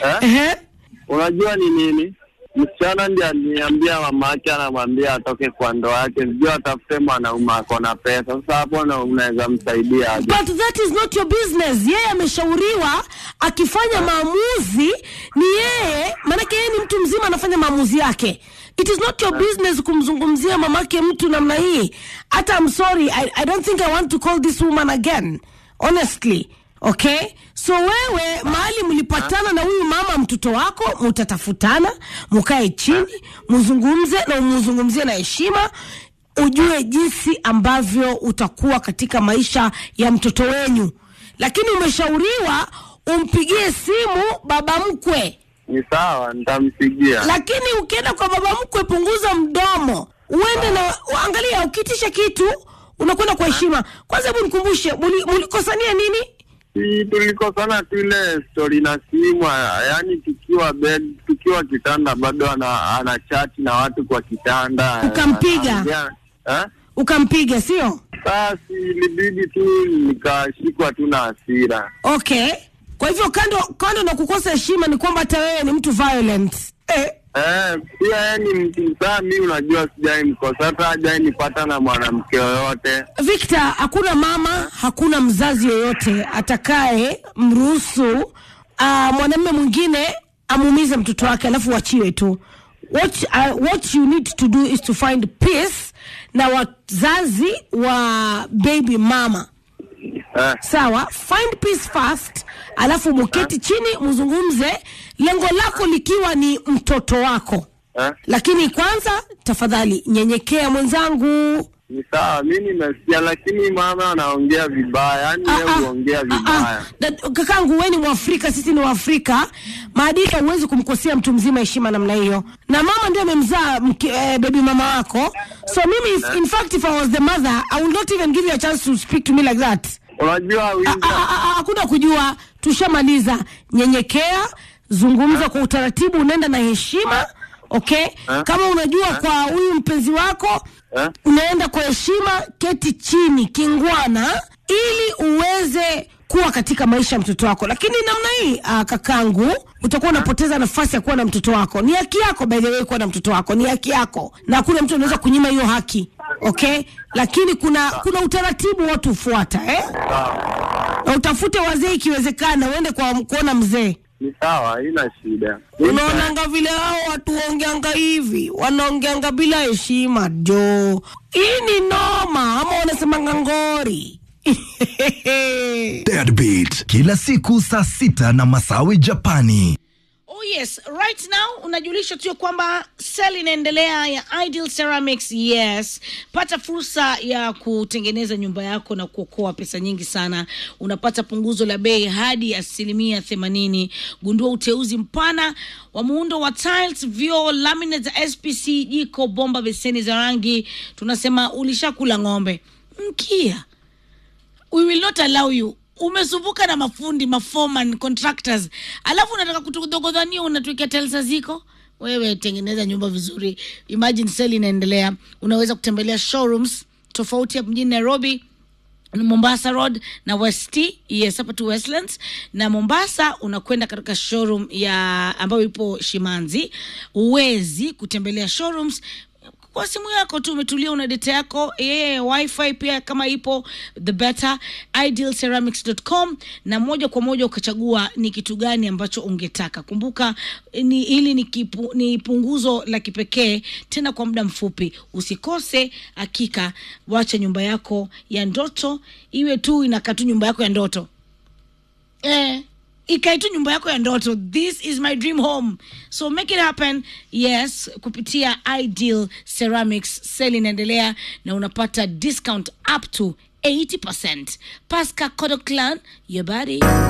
eh? Ehe. Unajua ni nini? Msichana ndiye aliniambia mama yake anamwambia atoke kwa ndoa yake, sijui atafute mwanaume ako na pesa. Sasa hapo na unaweza msaidia aje? But that is not your business. Yeye ameshauriwa akifanya maamuzi ni yeye, maanake yeye ni mtu mzima anafanya maamuzi yake. It is not your business kumzungumzia mamake mtu namna hii. Hata I'm sorry, I, I don't think I want to call this woman again. Honestly. Okay? So wewe mahali mlipatana na huyu mama mtoto wako, mutatafutana, mukae chini, muzungumze na muzungumzie na heshima ujue jinsi ambavyo utakuwa katika maisha ya mtoto wenyu, lakini umeshauriwa umpigie simu baba mkwe. Ni sawa, nitampigia. Lakini ukienda kwa baba mkwe, punguza mdomo, uende na angalia, ukitisha kitu unakwenda kwa heshima. Kwanza hebu nikumbushe, muli- mulikosania nini? Si tulikosana tu ile story na simu, yaani tukiwa bed, tukiwa kitanda bado ana, ana chati na watu kwa kitanda. Ukampiga? Anaongea- Eh? Ukampiga, sio? Sasa ilibidi tu nikashikwa tu na hasira. Okay. Kwa hivyo kando kando na kukosa heshima ni kwamba hata wewe ni mtu violent. Eh. Eh, pia yeye ni mtu saa, mi unajua sijai mkosa, hata hajai nipata na mwanamke yoyote. Victor, hakuna mama, hakuna mzazi yoyote atakaye mruhusu uh, mwanamume mwingine amuumize mtoto wake alafu wachiwe tu. What, uh, what you need to do is to find peace na wazazi wa baby mama Eh, sawa find peace first alafu muketi chini mzungumze lengo lako likiwa ni mtoto wako eh, lakini kwanza tafadhali nyenyekea mwenzangu ni sawa, mi nimesikia, lakini mama anaongea vibaya, yaani Ah, yeye ah, huongea ah, vibaya. ah. Da- kakangu wewe ni mwafrika sisi ni waafrika maadili huwezi kumkosea mtu mzima heshima namna hiyo na mama ndio amemzaa mke- eh, baby mama wako so mimi if, in fact if i was the mother i would not even give you a chance to speak to me like that Unajua Ah, ah, Winga, ah, ah, hakuna kujua tushamaliza nyenyekea zungumza kwa utaratibu unaenda na heshima okay kama unajua kwa huyu mpenzi wako Eh? unaenda kwa heshima keti chini kingwana ili uweze kuwa katika maisha ya mtoto wako lakini namna hii ah, kakangu utakuwa unapoteza nafasi ya kuwa na mtoto wako ni haki yako by the way kuwa na mtoto wako ni haki yako na hakuna mtu anaweza kunyima hiyo haki okay lakini kuna kuna utaratibu watu hufuata eh? na utafute wazee ikiwezekana uende kwa kuona mzee ni sawa, haina shida. Mi unaonanga vile hao watu waongeanga hivi wanaongeanga bila heshima jo hii ni noma ama wanasemanga ngori Deadbeat kila siku saa sita na Masawi Japani. Oh yes, right now unajulisha tu ya kwamba sale inaendelea ya Ideal Ceramics. Yes, pata fursa ya kutengeneza nyumba yako na kuokoa pesa nyingi sana. Unapata punguzo la bei hadi asilimia themanini. Gundua uteuzi mpana wa muundo wa tiles, vioo, laminate za SPC, jiko, bomba, beseni za rangi. Tunasema ulishakula ng'ombe mkia we will not allow you umesumbuka na mafundi mafoman contractors alafu unataka kutudogodhania unatuwekea telsa ziko wewe tengeneza nyumba vizuri imagine sale inaendelea unaweza kutembelea showrooms tofauti hapa mjini nairobi mombasa road na west yes hapa tu westlands na mombasa unakwenda katika showroom ya ambayo ipo shimanzi huwezi kutembelea showrooms kwa simu yako tu umetulia una data yako yeah, wifi pia kama ipo the better idealceramics.com na moja kwa moja ukachagua ni kitu gani ambacho ungetaka kumbuka ni hili ni, kipu, ni punguzo la kipekee tena kwa muda mfupi usikose hakika wacha nyumba yako ya ndoto iwe tu inakaa tu nyumba yako ya ndoto eh, ikae tu nyumba yako ya ndoto this is my dream home so make it happen yes kupitia ideal ceramics sel inaendelea na unapata discount up to 80 pasca codoclan your body